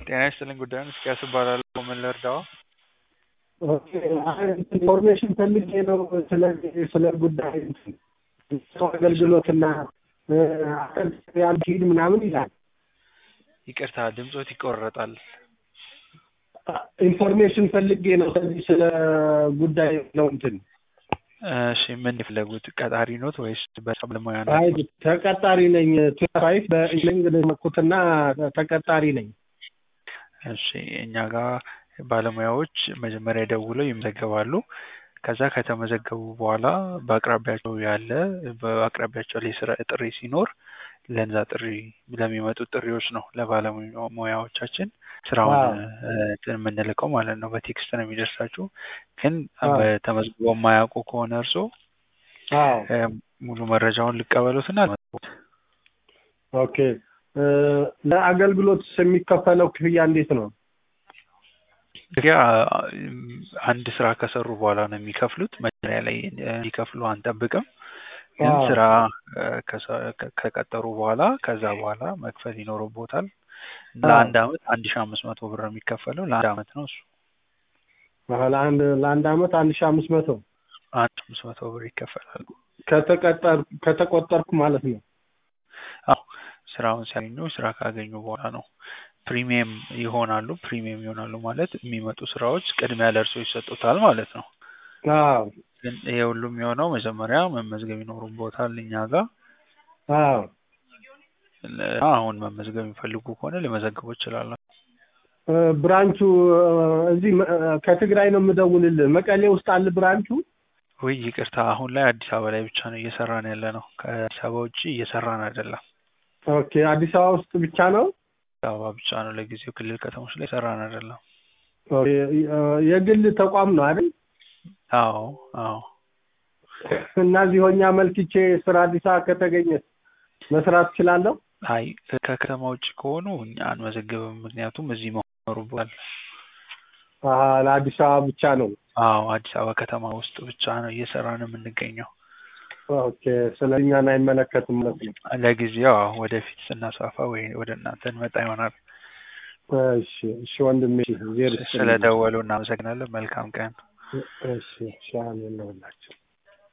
ጤና ይስጥልኝ ጉዳዩን እስኪያስ እባላለሁ። ምን ልርዳው? ኦኬ አይ ኢንፎርሜሽን ፈልጌ ነው ስለዚህ ስለ ጉዳይ ሰው አገልግሎትና ያልሂድ ምናምን ይላል። ይቅርታ ድምፆት ይቆረጣል። ኢንፎርሜሽን ፈልጌ ነው ስለዚህ ስለ ጉዳይ ነው እንትን እሺ ምን የፈለጉት ቀጣሪ ኖት ወይስ በባለሙያ ነው? አይ ተቀጣሪ ነኝ። ቱፋይፍ በኢንግሊዝ መኩትና ተቀጣሪ ነኝ። እሺ እኛ ጋር ባለሙያዎች መጀመሪያ ደውለው ይመዘገባሉ። ከዛ ከተመዘገቡ በኋላ በአቅራቢያቸው ያለ በአቅራቢያቸው ላይ ስራ ጥሪ ሲኖር ለዛ ጥሪ ለሚመጡ ጥሪዎች ነው ለባለሙያዎቻችን ስራውን እንትን የምንልከው ማለት ነው። በቴክስት ነው የሚደርሳችሁ። ግን ተመዝግበው የማያውቁ ከሆነ እርሶ ሙሉ መረጃውን ልቀበሉትና ኦኬ ለአገልግሎት የሚከፈለው ክፍያ እንዴት ነው? ክፍያ አንድ ስራ ከሰሩ በኋላ ነው የሚከፍሉት። መጀመሪያ ላይ እንዲከፍሉ አንጠብቅም። ግን ስራ ከቀጠሩ በኋላ ከዛ በኋላ መክፈል ይኖርቦታል። ለአንድ አመት አንድ ሺ አምስት መቶ ብር ነው የሚከፈለው። ለአንድ አመት ነው እሱ። ለአንድ ለአንድ አመት አንድ ሺ አምስት መቶ አንድ አምስት መቶ ብር ይከፈላል። ከተቀጠር ከተቆጠርኩ ማለት ነው። አዎ ስራውን ሲያገኙ ስራ ካገኙ በኋላ ነው ፕሪሚየም ይሆናሉ። ፕሪሚየም ይሆናሉ ማለት የሚመጡ ስራዎች ቅድሚያ ለእርሶ ይሰጡታል ማለት ነው። አዎ ግን ይሄ ሁሉ የሚሆነው መጀመሪያ መመዝገብ ይኖሩቦታል እኛ ጋር። አዎ አሁን መመዝገብ የሚፈልጉ ከሆነ ሊመዘግቡ ይችላሉ። ብራንቹ እዚህ ከትግራይ ነው የምደውልልህ። መቀሌ ውስጥ አለ ብራንቹ? ውይ ይቅርታ፣ አሁን ላይ አዲስ አበባ ላይ ብቻ ነው እየሰራን ያለ ነው። ከአዲስ አበባ ውጭ እየሰራን አይደለም። ኦኬ አዲስ አበባ ውስጥ ብቻ ነው? አዲስ አበባ ብቻ ነው ለጊዜው። ክልል ከተሞች ላይ ሰራን አይደለም። የግል ተቋም ነው አይደል? አዎ አዎ። እና እዚህ ሆኜ አመልክቼ ስራ አዲስ አበባ ከተገኘ መስራት እችላለሁ? አይ ከከተማ ውጭ ከሆኑ እኛ አንመዘግብም። ምክንያቱም እዚህ መሆን ይኖርብዎታል። ለአዲስ አበባ ብቻ ነው? አዎ አዲስ አበባ ከተማ ውስጥ ብቻ ነው እየሰራን የምንገኘው። ኦኬ ስለዚህ እኛን አይመለከትም ማለት ነው። ለጊዜው አዎ፣ ወደፊት ስናስፋፋ ወይ ወደ እናንተ እንመጣ ይሆናል። እሺ እሺ ወንድሜ ስለደወሉ እናመሰግናለን። መልካም ቀን። እሺ እሺ አሜን ነው